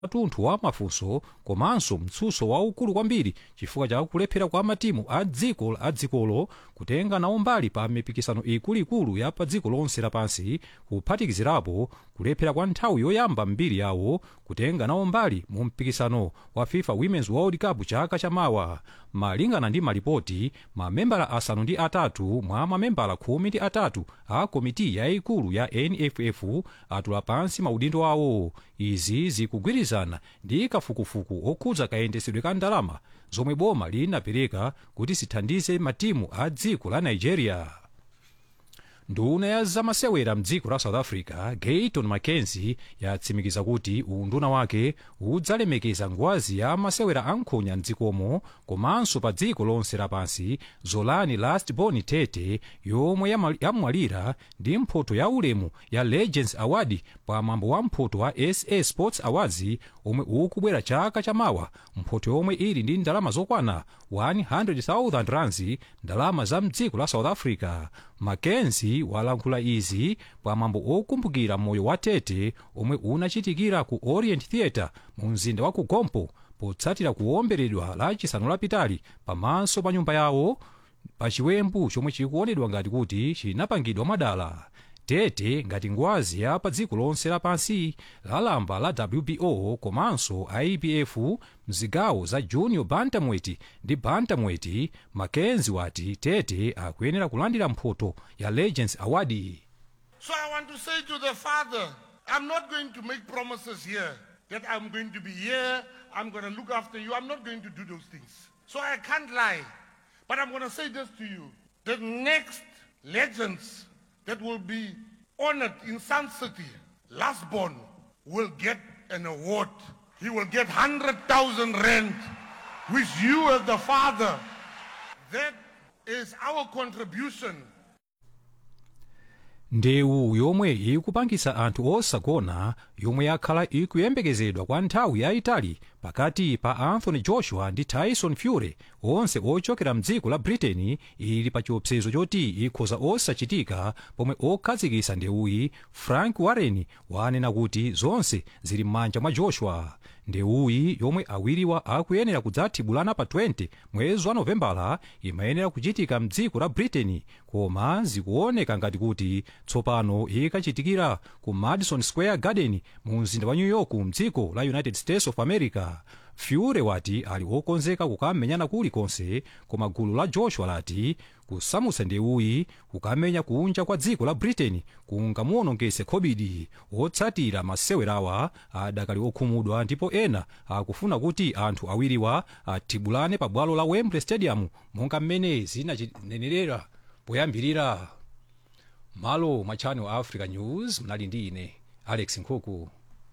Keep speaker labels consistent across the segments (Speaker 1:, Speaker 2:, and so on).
Speaker 1: athunthu wa mafunso komanso mtsutso waukulu kwambiri chifukwa cha kulephera kwa matimu a dziko a dzikolo kutenga nawo mbali pa mipikisano ikuluikulu ya pa dziko lonse lapansi kuphatikizirapo kulephera kwa nthawi yoyamba mbiri yawo kutenga nawo mbali mu mpikisano wa fifa women's world cup chaka chamawa malingana ndi malipoti mamembala asanu ndi atatu mwa mamembala khumi ndi atatu a komiti yayikulu ya nff atula pansi maudindo awo izi zikugwirizana ndi kafukufuku okhudza kayendesedwe ka ndalama zomwe boma linapereka kuti zithandize matimu a dziko la nigeria nduna ya zamasewera mdziko la south africa gayton mackenzie yatsimikiza kuti unduna wake udzalemekeza ngwazi ya masewera ankhonya mdzikomo komanso pa dziko lonse lapansi zolani lastborn tete yomwe yama- yamwalira ndi mphoto ya ulemu ya legends award pa mwambo wa mphoto wa sa sports awards omwe ukubwera chaka chamawa mphoto yomwe ili ndi ndalama zokwana 100,000 rands ndalama za mdziko la south africa mackenzie walankhula izi pamwambo okumbukira moyo wa tete omwe unachitikira ku orient theatre mu mzinda wa ku gompo potsatira kuwomberedwa la chisanu lapitali pamaso pa nyumba yawo pa chiwembu chomwe chikuonedwa ngati kuti chinapangidwa mwadala tete ngati ngwazi ya pa dziko lonse lapansi lalamba la wbo komanso ibf mzigawo za junior bantamweti ndi bantamweti mackenzie wati tete akuyenera kulandira mphoto ya legends award
Speaker 2: So I want to say to the father, I'm not going to make promises here that I'm going to be here, I'm going to look after you. I'm not going to do those things. So I can't lie. But I'm going to say this to you. The next legends that will be honored in Sun City, lastborn, will get an award. He will get 100,000 rand, which you as the father, that is our contribution
Speaker 1: ndewu yomwe ikupangisa anthu osagona yomwe yakhala ikuyembekezedwa kwa nthawi yayitali pakati pa anthony joshua ndi tyson fury onse ochokera mdziko la britain ili pa chiopsezo choti ikhoza osachitika pomwe okhazikisa ndewuyi frank warren wanena kuti zonse zili m'manja mwa joshua ndewuyi yomwe awiriwa akuyenera kudzathibulana pa 20 mwezi wa novembala imayenera kuchitika mdziko la britain koma zikuoneka ngati kuti tsopano ikachitikira ku madison square garden mu mzinda wa new york mdziko la united states of america fury wati ali wokonzeka kukamenyana kulikonse koma gulu la joshua lati kusamutsa ndewuyi kukamenya kunja kwa dziko la britain kungamuwonongese covid otsatira masewerawa adakali okhumudwa ndipo ena akufuna kuti anthu awiriwa athibulane pa bwalo la wembley stadium monga mmene zinachinenerera poyambirira malo mwa channel africa news mnali ndi ine alex nkhuku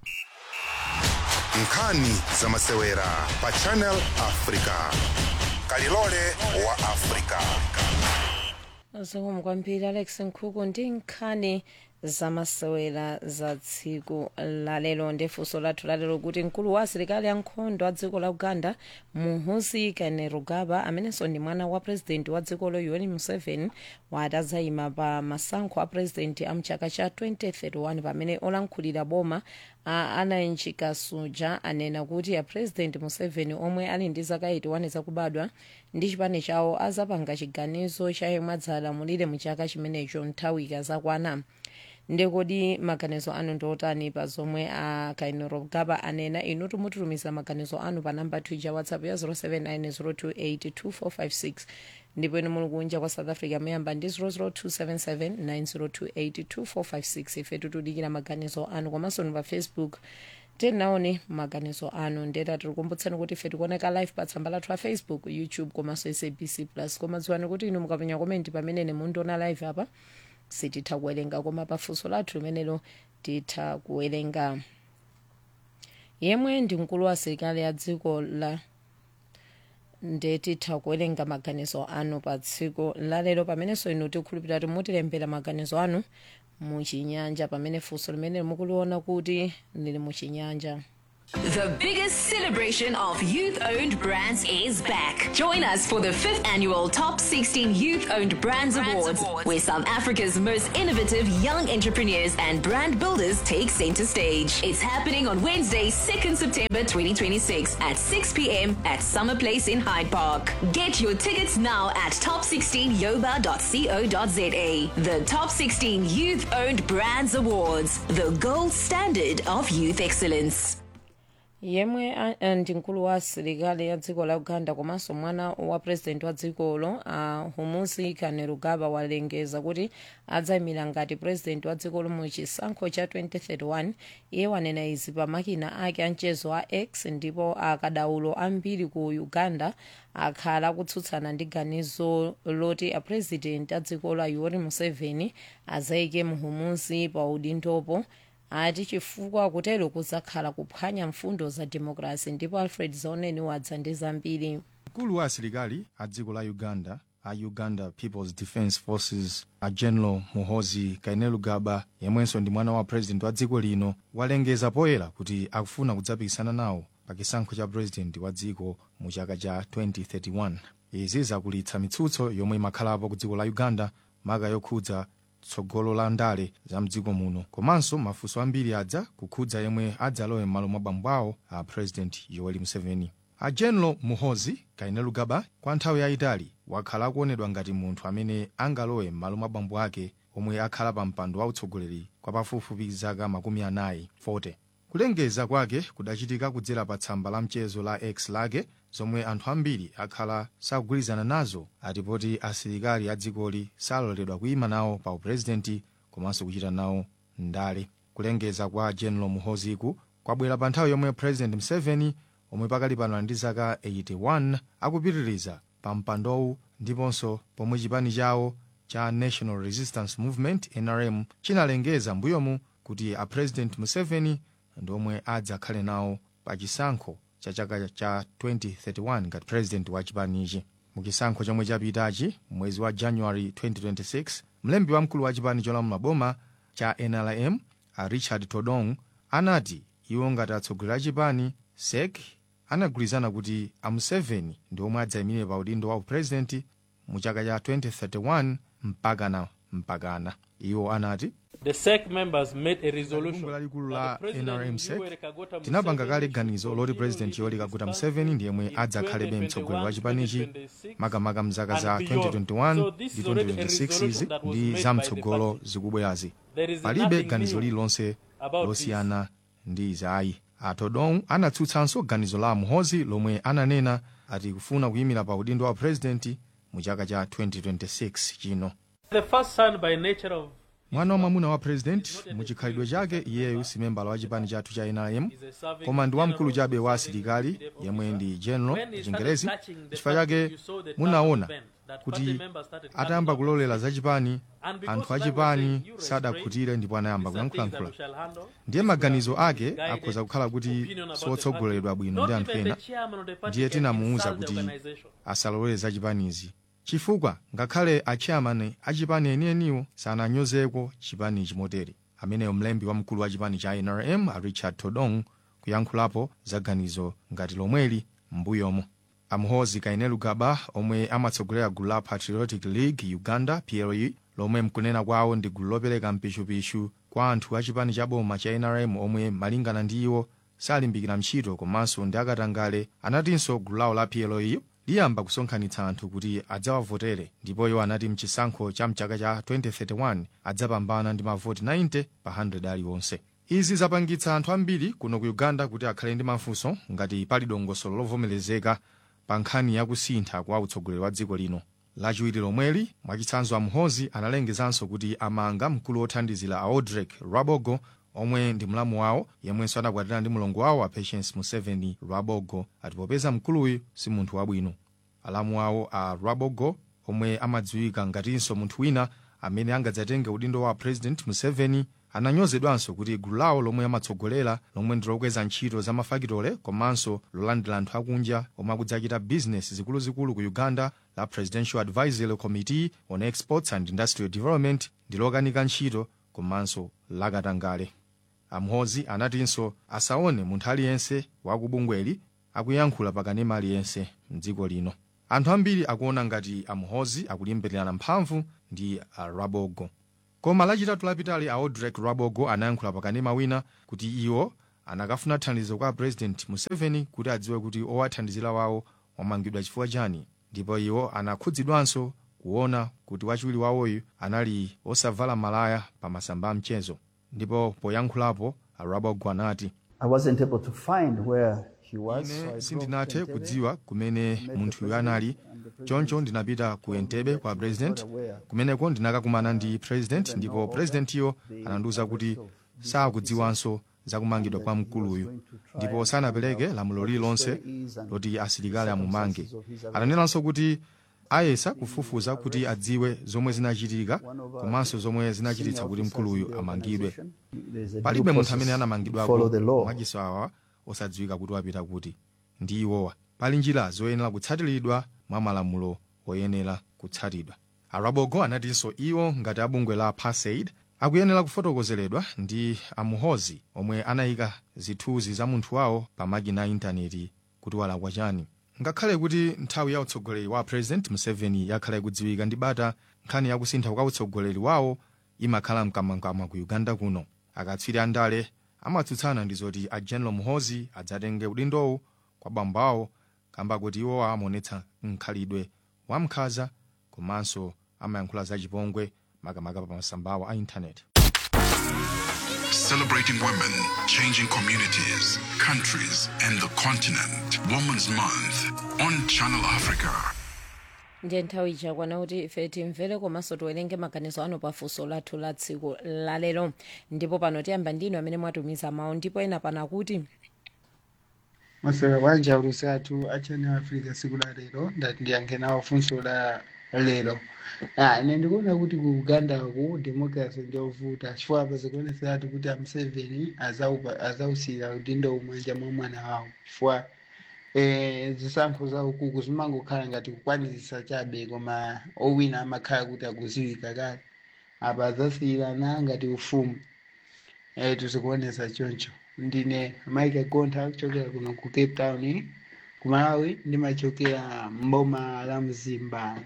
Speaker 3: nkhani za masewera pa channel africa kalilole wa africa
Speaker 4: zikomo kwambiri alex nkhuku ndi nkhani zamasewera za tsiku lalero ndifunso lathu lalero kuti mkulu wa asilikali ankhondo a dziko la uganda muhoozi kainerugaba amenenso ndi mwana wa purezidenti wa dzikolo yoweri museveni wati adzayima pa masankho a purezidenti a mchaka cha 2031 pamene olankhulira boma a anayenchika suja anena kuti a purezidenti museveni omwe ali ndi zaka 81 zakubadwa ndi chipani chawo azapanga chiganizo cha yemwe adzalamulire mu chaka chimenecho nthawi ikazakwana ndekodi maganizo anu ndiotani pa zomwe a kainerugaba anena inu timutulumiza maganizo anu pa namba twitter whatsapp ya 0790282456 ndipo inu muli kunja kwa south africa muyamba ndi 0027790282456 ife tikudikira maganizo anu komanso ni pa facebook tinaone maganizo anu ndeta tikukumbutsani kuti ife tikuoneka live pa tsamba lathu la facebook youtube komanso sabc plus koma dziwani kuti inu mukapenya komenti pamene mundiona live apa sititha kuwerenga koma pafunso lathu limenelo titha kuwerenga yemwe ndi mkulu wa asilikali a dziko la nde titha kuwerenga maganizo anu pa tsiku lalero pamenenso inu tikhulupirira kuti mutilembera maganizo anu muchinyanja pamene funso limene mukuliona kuti lili muchinyanja
Speaker 5: The biggest celebration of youth owned brands is back. Join us for the fifth annual Top 16 Youth Owned Brands, Awards, where South Africa's most innovative young entrepreneurs and brand builders take center stage. It's happening on Wednesday, 2nd September 2026 at 6 p.m. at Summer Place in Hyde Park. Get your tickets now at top16yoba.co.za. The Top 16 Youth Owned Brands Awards, the gold standard of youth excellence.
Speaker 4: yemwe a- ndi mkulu wa asilikali ya dziko la uganda komanso mwana wa purezidenti wa dzikolo a humusi kainerugaba walengeza kuti adzayimira ngati purezidenti wa dzikolo mu chisankho cha 2031 iye wanena izi pa makina ake a mchezo wa x ndipo akadaulo ambiri ku uganda akhala akutsutsana ndi ganizo loti apurezidenti a dzikolo a yoweri museveni azayike muhumusi pa udindopo ati chifukwa kutero kuzakhala kuphwanya mfundo za demokrasi ndipo alfred zaoneni wadza ndi zambiri
Speaker 6: mkulu wa asilikali a dziko la uganda a uganda peoples defence forces a general muhozi kainerugaba yemwenso ndi mwana wa president wa dziko lino walengeza poyera kuti akufuna kudzapikisana nawo pa chisankho cha president wa dziko mu chaka cha 2031 izi zakulitsa mitsutso yomwe imakhalapo ku dziko la uganda maka yokhudza tsogolo la ndale za mdziko muno komanso mafunso ambiri adza kukhudza yemwe adzalowe m'malo mwa bambo awo a president yoweri museveni a general muhozi kainerugaba kwa nthawi yayitali wakhala akuonedwa ngati munthu amene angalowe m'malo mwa bambo ake omwe akhala pa mpando wautsogoleri kwa pafupifupi zaka makumi anayi 40 kulengeza kwake kudachitika kudzera pa tsamba la mchezo la x lake zomwe anthu ambiri akhala sakugwirizana nazo atipoti asilikali a dzikoli saloledwa kuyima nawo pa upurezidenti komanso kuchita nawo ndale kulengeza kwa general muhoziku kwabwera pa nthawi yomwe president museveni omwe pakali pano ali ndi zaka 81 akupitiriza pa mpandowu ndiponso pomwe chipani chawo cha national resistance movement nrm chinalengeza mbuyomu kuti a president museveni ndi omwe adzakhale nawo pa chisankho cha chaka cha 2031 ngati president wa chipanichi mu chisankho chomwe chapitachi mwezi wa january 2026 mlembi wamkulu wa chipani cholamula boma cha nrm a richard todong anati iwo ngati atsogoleri a chipani sek anagwirizana kuti a museveni ndi omwe adzayimire pa udindo wa upurezidenti mu chaka cha 2031 mpakana mpakana iwo anati
Speaker 7: The SEC members made a resolution.
Speaker 6: bungwe lalikulu
Speaker 7: that
Speaker 6: la
Speaker 7: the President
Speaker 6: nrm sec
Speaker 7: Yoweri Kaguta
Speaker 6: tinapanga
Speaker 7: Museveni
Speaker 6: kale ganizo loti president yoweri kaguta museveni ndi yemwe adzakhalebe mtsogoleri wa chipanichi makamaka mzaka za 2021 ndi 2026 izi ndi zamtsogolo zikubwerazi
Speaker 7: There is
Speaker 6: palibe
Speaker 7: nothing
Speaker 6: ganizo
Speaker 7: new
Speaker 6: lililonse
Speaker 7: about
Speaker 6: losiyana ndi izayi atodong anatsutsanso ganizo la muhozi lomwe ananena ati kufuna kuyimira pa udindo wa purezidenti mu chaka cha 2026 chino
Speaker 7: The first son by nature of
Speaker 6: mwana wa mwamuna wa president muchikhalidwe chake iyeyu si membala wa chipani chathu cha nrm koma ndi wamkulu chabe wa asilikali yemwe ndi general chingerezi chifukwa chake munaona kuti atayamba kulolera za chipani anthu a chipani sadakhutire ndipo anayamba kuyankhulayankhula ndiye maganizo ake akhoza kukhala kuti sotsogoleredwa bwino ndi anthu ena ndiye tinamuwuza kuti asalolere za chipanizi chifukwa ngakhale achairman a chipani enieniwo sananyozeko chipani chimotere ameneyo mlembi wamkulu wa chipani cha nrm a richard todong kuyankhulapo za ganizo ngati lomweli m'mbuyomo amuhozi kainerugaba omwe amatsogolera gulu la patriotic league uganda ple lomwe mkunena kwawo ndi gulu lopereka mpichupichu kwa anthu a chipani cha boma cha nrm omwe malingana ndi iwo salimbikira ntchito komanso ndi akatangale anatinso gulu lawo la ple liyamba kusonkhanitsa anthu kuti adzawavotere ndipo iwo anati mchisankho cha mchaka cha 2031 adzapambana ndi mavoti 90 pa 100 aliwonse izi zapangitsa anthu ambiri kuno ku uganda kuti akhale ndi mafunso ngati pali dongosolo lovomerezeka pa nkhani yakusintha kwa utsogoleri wa dziko lino lachiwiri lomweli mwachitsanzo amuhozi analengezanso kuti amanga mkulu wothandizira a audrek rwabogo omwe ndi mlamu wawo yemwenso anakwatira ndi mlongo wawo a patience museveni rwabogo ati popeza mkuluyu si munthu wabwino alamu wawo a rwabogo omwe amadziwika ngatinso munthu wina amene angadzatenge udindo wa president museveni ananyozedwanso kuti gulu lawo lomwe amatsogolera lomwe ndi lokweza ntchito za mafakitole komanso lolandira anthu akunja omwe akudzachita bizinesi zikuluzikulu ku uganda la presidential advisory committee on exports and industrial development ndi lokanika ntchito komanso lakatangale amhozi anatinso asaone munthu aliyense wakubungweli akuyankhula pakanema aliyense mdziko lino anthu ambiri akuona ngati amhozi akulimbirana mphamvu ndi a rabogo koma lachitatu lapitali aodrek rabogo anayankhula pakanema wina kuti iwo anakafuna thandizo kwa president museveni kuti adziwe kuti owathandizira wawo wamangidwa chifukwa chani ndipo iwo anakhudzidwanso kuona kuti wachiwiri wawoyu anali osavala malaya pa masamba a mchezo ndipo poyankhulapo arabogo anati
Speaker 8: I wasn't able to find where he was. so I
Speaker 6: ine
Speaker 8: drove
Speaker 6: sindinathe
Speaker 8: to Entebbe.
Speaker 6: kudziwa kumene munthuyu anali choncho ndinapita ku entebe kwa president kumeneko ndinakakumana ndi president ndipo presidentiyo anandiwuza kuti sakudziwanso zakumangidwa kwa mkuluyu ndipo sanapereke lamulo lililonse loti asilikali amumange ananenanso kuti ayesa kufufuza kuti adziwe zomwe zinachitika komanso zomwe zinachititsa kuti mkuluyu amangidwe
Speaker 8: There's a
Speaker 6: palibe
Speaker 8: due
Speaker 6: munthu amene
Speaker 8: process to
Speaker 6: anamangidwako
Speaker 8: follow the law.
Speaker 6: mwachisawawa osadziwika kuti wapita kuti ndi iwowa pali njira zoyenera kutsatiridwa mwa malamulo oyenera kutsatidwa arabogo anatinso iwo ngati abungwe la pasaid akuyenera kufotokozeredwa ndi amuhozi omwe anayika zithunzi za munthu wawo pa makina a intaneti kuti walakwa chani ngakhale kuti nthawi ya utsogoleri wa president museveni yakhala ikudziwika ndi bata nkhani yakusintha kwa utsogoleri wawo imakhala mkamwamkamwa ku uganda kuno akatswiri andale amatsutsana ndi zoti a general muhozi adzatenge udindowu kwa bambo awo kamba kuti iwo amaonetsa mkhalidwe wamkhaza komanso amayankhula zachipongwe makamaka pa masambawo a intaneti
Speaker 3: Celebrating women, changing communities, countries, and the continent. Women's Month on Channel Africa.
Speaker 4: ndiye nthawi ichakwana kuti ife timvere komanso tiwerenge maganizo anu pafunso lathu la tsiku lalero ndipo pano tiyamba ndinu amene mwatumiza mawu ndipo ena pana kuti
Speaker 9: masewera bwanji aulutsatu a channel africa tsiku la lero ndati ndiyankhe nawo funso la lero ah, ine ndikuona kuti ku uganda ku democracy ndiovuta chifukwa apa zikuoneseratu kuti a museveni azaupa- azausiyira udindo umwanja mwa mwana wawo chifukwa eh, zisankho za ukuku zimangokhala ngati kukwanizisa chabe koma owina amakhala kuti akuziwika kale apa azasiyirana ngati ufumu eh, tizikuonesa choncho ndine mike gontha kuchokera kuno ku cape town ku malawi ndimachokera mboma la mzimba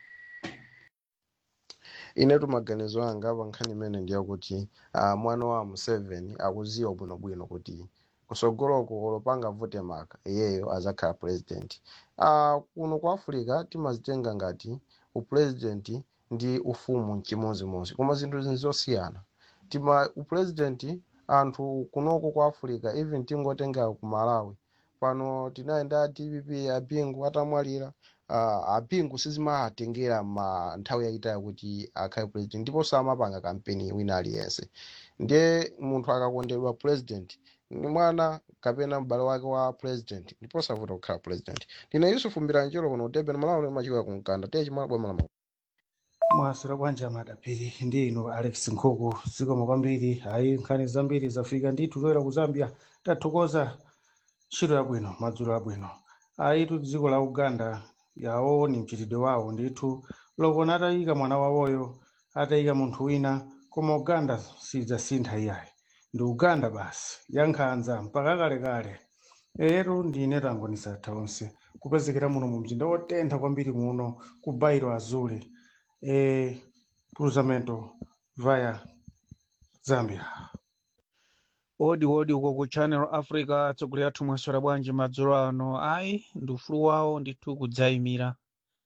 Speaker 10: inetu maganizo anga apa nkhani imene ndiyakuti uh, mwana wa museveni akuziwa bwinobwino kuti kusogoloko olopanga vote maka iyeyo azakhala president uh, kuno ku africa timazitenga ngati upresident ndi ufumu chimozimozi koma zinthu zinzosiyana tima upresident anthu kunoko ku africa even tingotenga ku malawi pano tinayenda dpp apingu atamwalira uh, apingu sizimatengera ma nthawi yayitali kuti akhale president ndipo samapanga kampeni wina aliyense ndiye munthu akakondedwa president ni mwana kapena m'bale wake wa president ndipo savuta kukhala president ndine yusufu mbiranjiro kuno kutebera malawi machikoya kumkanda tiye chimala bwema la
Speaker 11: mwasira bwanja madapiri ndi ino alex nkhuku zikomo kwambiri ayi nkhani zambiri zafika ndithu toyera ku zambia tathokoza ntchito yabwino madzulo abwino ayitu dziko la uganda yawo ni mchitidwe wawo ndithu lokona atayika mwana wawoyo atayika munthu wina koma uganda sidzasintha iyayi ndi uganda basi yankhanza mpaka kalekale ero ndine tangonisa onse kupezekera muno mu mzinda wotentha kwambiri muno ku bairo azule e cruzamento via zambia
Speaker 12: odi odi uko ku channel africa atsogoleri athu mwaswera bwanji madzulo ano ayi ndi ufulu wawo ndithu kudzayimira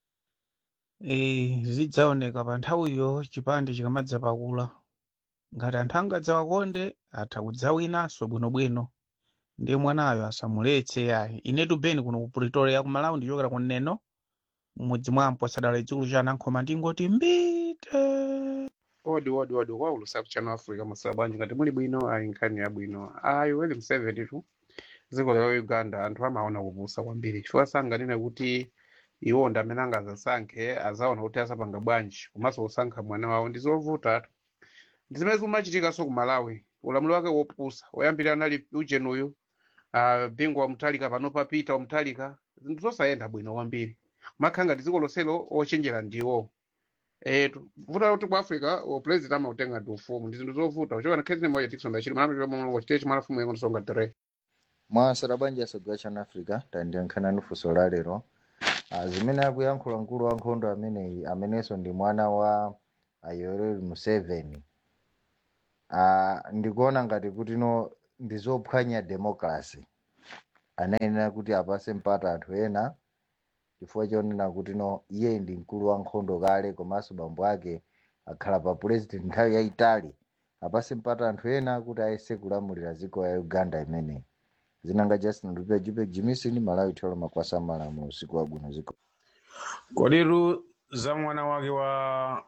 Speaker 12: e, zidzaoneka pa nthawiyo chipande chikamadza pakula ngati anthu angadzawakonde atha kudzawinanso bwinobwino ndiye mwanayo asamuletse ayi inetu beni kuno ku pretoria ku malawi ndichokera ku neno mmudzi mwampo sadala idzukulu cha anankhoma ndingoti mbite
Speaker 13: odi odi odi kwaulusa ku channel africa masaba bwanji ngati muli bwino ayi nkhani yabwino ayi weli museveni tu dziko la uganda anthu amaona kupusa kwambiri chifukwa sanganene kuti iwo ndi amene angazasankhe azaona kuti asapanga bwanji komanso kusankha mwana wawo ndi zovuta tu ndi zimene zimachitikanso ku malawi ulamuliro wake wopusa woyambirira anali ujen uyu uh, bingwa wamtalika pano papita wamtalika zinthu zosayenda bwino kwambiri makhala ngati dziko lonselo ochenjera ndiwo eh tu- vuta kuti ku africa upresident amautenga ndi ufumu ndi zinthu zovuta kuchoka na khezi moja tikusonga chili mana mwa wachitechi mwana fumu yengo nsonga tere
Speaker 14: mwasera banja asogwa chana africa tandiyankhana nufunso la lero Ah, zimene akuyankhula mkulu wa nkhondo ameneyi amenenso ndi mwana wa ah, yoweri museveni Ah, ndikuona ngati kuti no ndi zophwanya democracy anayenera kuti apase mpata anthu ena chifukwa chonena kuti no iye ndi mkulu wa nkhondo kale komanso bambo ake akhala pa president nthawi yayitali apase mpata anthu ena kuti ayese kulamulira dziko ya uganda imeneyi zinanga justin lupe jupe jimisini malawi tholo makwasa malamu usiku wabwino ziko
Speaker 15: kodiru za mwana wake wa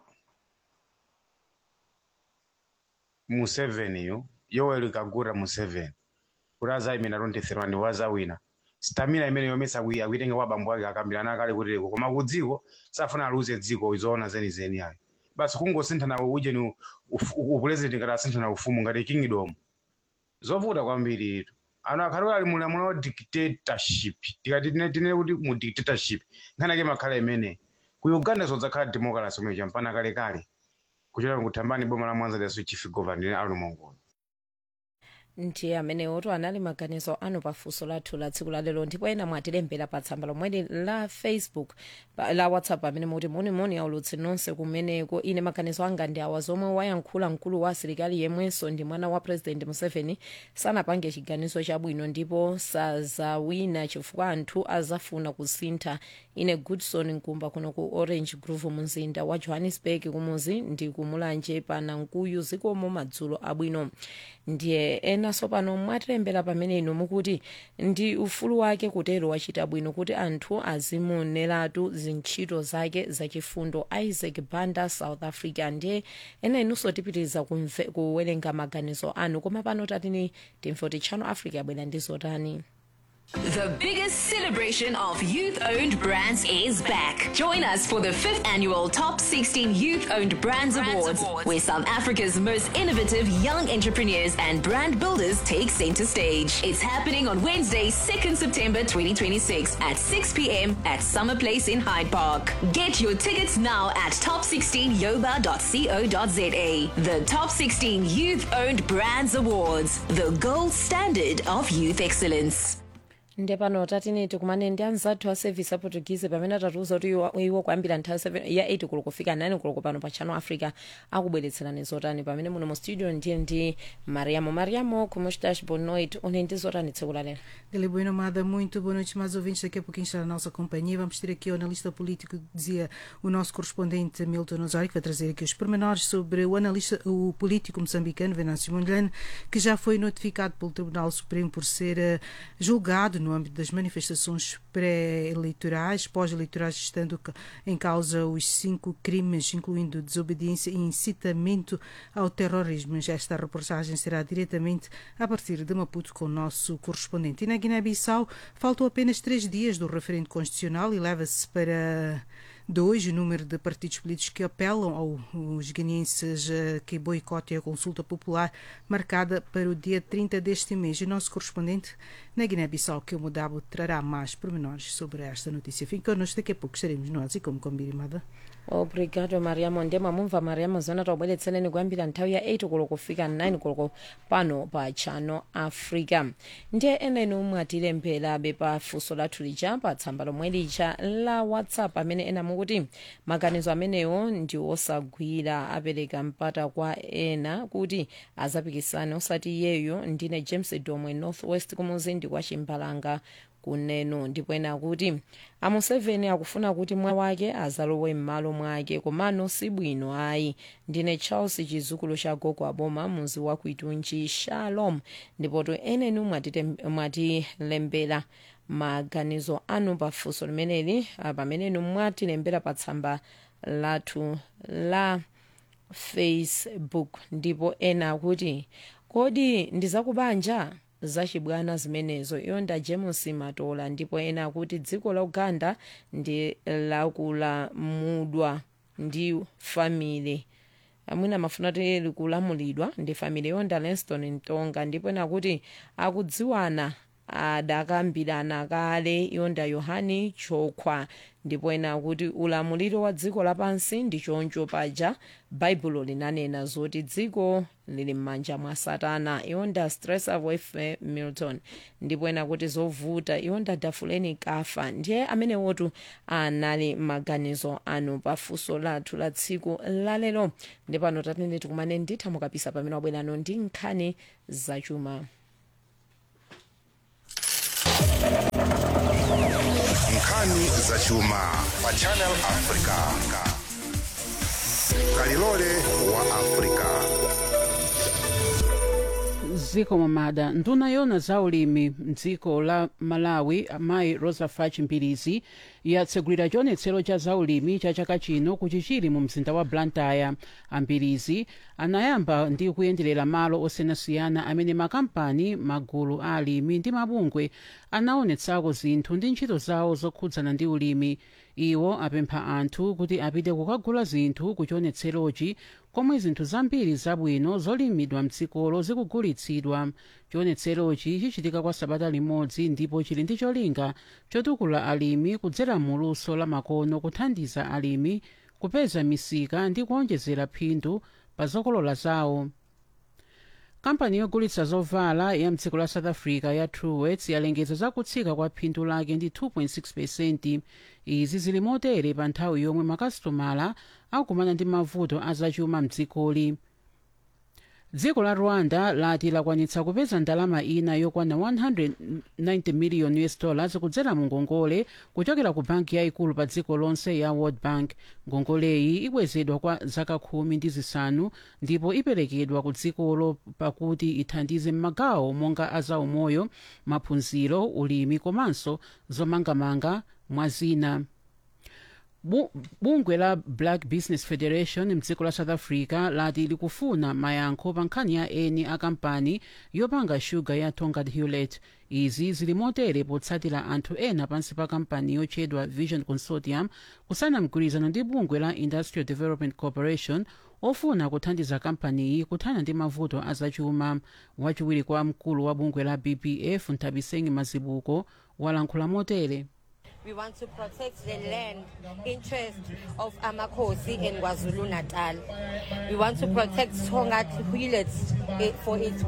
Speaker 15: museveni yu yoweri kaguta museveni kuti azayimira 23 ndi wazawina stamina imene yomesa akuitenga kwa bambo ake akambirana kale kutireko koma ku dziko safuna aluze dziko izoona zenizeni ayi basi kungosinthana ujeni upulezidenti ngati asinthana ufumu ngati kingdom zovuta kwambiri itu ano akhaliwa ali mulamula wa dictatorship tikati tine tine kuti mu dictatorship nkhani ake makhala imene ku uganda zodzakhala democracy umene champana kalekale kuchokera kuthambani boma la mwanza liaso chief governor ali mongola
Speaker 4: ndiye amenewoto anali maganizo anu pafunso lathu la tsiku lalero ndipo ena mwatilembera pa tsamba lomweli la facebook pa- la whatsapp amene muti monimoni aulutsi nonse kumeneko ine maganizo anga ndi awa zomwe wayankhula mkulu wa asilikali yemwenso ndi mwana wa president museveni sanapange chiganizo chabwino ndipo sazawina chifukwa anthu azafuna kusintha ine goodson nkumba kuno ku orange grove mumzinda wa johannesburg kumuzi ndi kumulanje pana nkuyu zikomo madzulo abwino ndiye enanso pano mwatilembera pamene inu mukuti ndi ufulu wake kutero wachita bwino kuti anthu azimuoneratu zintchito zake zachifundo isaac banda south africa ndiye ena inunso tipitiriza kumve- kuwerenga maganizo anu koma pano tatini timve kuti channel africa yabwera ndi zotani
Speaker 5: The biggest celebration of youth owned brands is back. Join us for the fifth annual Top 16 Youth Owned Brands, Awards, where South Africa's most innovative young entrepreneurs and brand builders take center stage. It's happening on Wednesday, 2nd September 2026 at 6 p.m. at Summer Place in Hyde Park. Get your tickets now at top16yoba.co.za. The Top 16 Youth Owned Brands Awards, the gold standard of youth excellence.
Speaker 4: nde pano tatini tikumane ndi anzathu a service aportuguese pamene atatiuza kuti iwo- iwo kuyambira nthawi 7 ya 8 kulo kufika 9 kulo pano pa channel africa akubweretserani zotani pamene muno mu studio ndiye ndi mariamo mariamo como estás boa noite une ndi zotani tsiku lalero
Speaker 16: Galera Bueno Amada, muito boa noite, mais ouvintes. Daqui a pouquinho está na nossa companhia. Vamos ter aqui o analista político, dizia o nosso correspondente Milton Osório, que vai trazer aqui os pormenores sobre o analista, o político moçambicano Venâncio Mondlane, que já foi notificado pelo Tribunal Supremo por ser eh, julgado no âmbito das manifestações pré-eleitorais, pós-eleitorais, estando ca- em causa os cinco crimes, incluindo desobediência e incitamento ao terrorismo. Mas Esta reportagem será diretamente a partir de Maputo com o nosso correspondente. E na Guiné-Bissau faltam apenas três dias do referendo constitucional e leva-se para dois o número de partidos políticos que apelam aos guineenses eh, que boicotem a consulta popular marcada para o dia 30 deste mês. E o nosso correspondente na Guiné-Bissau, que o Mudabo, trará mais pormenores sobre esta notícia. Fique connosco, daqui a pouco estaremos nós e como combinado.
Speaker 4: obrigado mariamo ndiye mamumva mariamo zona taubweretsereni kuyambira nthawi ya 8 koloko kufika 9 koloko pano pa channel africa ndiye ena inu mwatilemberabe pa funso lathu lija pa tsamba lomwe lija la whatsapp amene ena mukuti maganizo amenewo ndi osagwira apereka mpata kwa ena kuti azapikisane osati iyeyo ndine james domwe northwest kumuzi ndi kwa chimbalanga kuneno ndipo ena akuti amuseveni akufuna kuti mwana wake azalowe m'malo mwake komano si bwino ayi ndine charles chizukulu cha gogo aboma muzi wa kuitunji shalom ndipoto enenu mwatitem- mwatilembera maganizo anu pa funso limeneli ah, pamenenu mwatilembera pa tsamba lathu la facebook ndipo ena akuti kodi ndizakubanja zachibwana zimenezo yonda james matola ndipo ena akuti dziko la uganda ndi lakulamulidwa ndi family amwina amafuna kuti likulamulidwa ndi family yonda lanston ntonga ndipo ena akuti akudziwana adakambirana kale yonda yohani chokhwa ndipo ena kuti ulamuliro wa dziko lapansi ndi choncho paja baibulo linanena zoti dziko lili m'manja mwa satana yonda stress avoife milton ndipo ena kuti zovuta yonda dafuleni kafa ndiye amene wotu anali maganizo anu pafunso lathu la tsiku lalero ndipano tatende tikumane nditha mukapisa pamene wabwerano ndi nkhani zachuma
Speaker 17: nkhani zachuma pa channel africa kalilole wa africa
Speaker 18: ziko mamada nduna yona za ulimi mdziko la malawi amayi rosa fach mbilizi yatsegulira chionetsero cha zaulimi cha chaka chino kuchichiri mu mzinda wa blantyre ambilizi anayamba ndi kuyenderera malo osiyanasiyana amene makampani magulu a alimi ndi mabungwe anaonetsako zinthu ndi ntchito zawo zokhudzana ndi ulimi iwo apempha anthu kuti apite kukagula zinthu ku chionetserochi komwe zinthu zambiri zabwino zolimidwa mdzikolo zikugulitsidwa chionetserochi chichitika kwa sabata limodzi ndipo chili ndi cholinga chotukula alimi kudzera muluso la makono kuthandiza alimi kupeza misika ndi kuonjezera phindu pa zokolola zawo kampani yogulitsa zovala ya mdziko la south africa ya truworths yalengeza zakutsika kwa phindu lake ndi 2.6 pesenti izi zili motere pa nthawi yomwe makasitomala akumana ndi mavuto azachuma mdzikoli dziko la rwanda lati lakwanitsa kupeza ndalama ina yokwana 190 million us dollars kudzera mu ngongole kuchokera ku banki yayikulu pa dziko lonse ya world bank ngongoleyi ibwezedwa kwa zaka khumi ndi zisanu ndipo iperekedwa ku dzikolo pakuti ithandize m'magawo monga azaumoyo maphunziro ulimi komanso zomangamanga mwa zina Bu- bungwe la black business federation mdziko la south africa lati likufuna mayankho pa nkhani ya eni a kampani yopanga shuga ya tongat hewlett izi zili motere potsatira anthu ena pansi pa kampani yotchedwa vision consortium kusana mgwirizano ndi bungwe la industrial development corporation ofuna kuthandiza kampaniyi kuthana ndi mavuto azachuma wachiwiri kwa mkulu wa bungwe la bpf nthabisengi mazibuko walankhula motere
Speaker 19: We want to protect the land interest of Amakosi and KwaZulu Natal. We want to protect Tongat Huilets eh, for its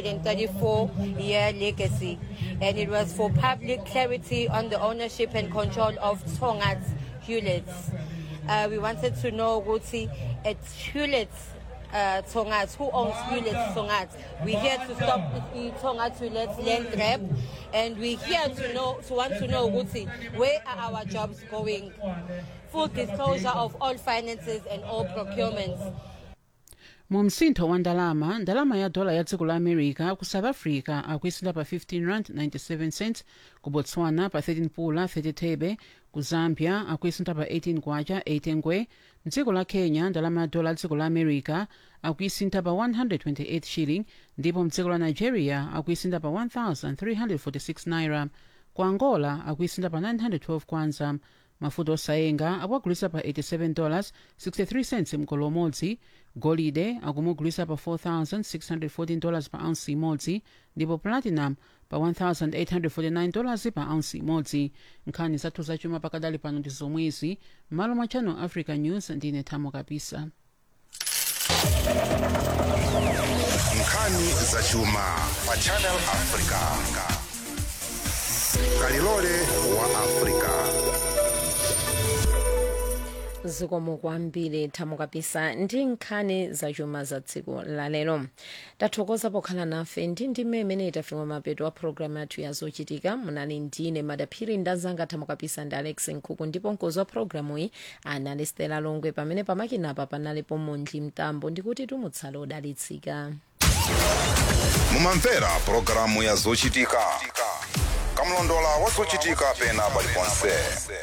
Speaker 19: 134 year legacy. And it was for public clarity on the ownership and control of Tongat Huilets. Uh, we wanted to know Guti at Huilets uh, Tongat, who owns Huilets Tongat. We're here to stop the Tongat Huilets land grab and we're here to know to want to know Guti, where are our jobs going? Full disclosure of all finances and all procurements.
Speaker 18: mu msintho wa ndalama ndalama ya dola ya dziko la america ku south africa akuisintha pa 15 rand 97 cents ku botswana pa 13 pula 30 thebe ku zambia akuisintha pa 18 kwacha 18 ngwe mdziko la kenya ndalama ya dola ya dziko la america akuisintha pa 128 shilling ndipo mdziko la nigeria akuisintha pa 1346 naira ku angola akuisintha pa 912 kwanza mafuta osayenga akuagulisa pa 87 dollars 63 cents mkolo umodzi golide akumugulisa pa 4614 dollars pa ounce imodzi ndipo platinum pa 1849 dollars pa ounce imodzi nkhani zathu zachuma pakadali pano ndi zomwezi m'malo mwa channel africa news ndine thamo kapisa
Speaker 17: nkhani zachuma pa channel africa kalilole wa africa
Speaker 4: zikomo kwambiri thamo kapisa ndi nkhani zachuma za tsiku lalero tathokoza pokhala nafe ndi ndime imene itafika mapeto a programu yathu ya zochitika munali ndine madaphiri ndazanga thamo kapisa ndi alex nkhuku ndipo mkozi wa programu iyi anali stela longwe pamene pamakinapa panalipo mondli mtambo ndikuti tumutsala odalitsika
Speaker 17: mumamvera pulogalamu ya zochitika kamlondola wa zochitika pena paliponse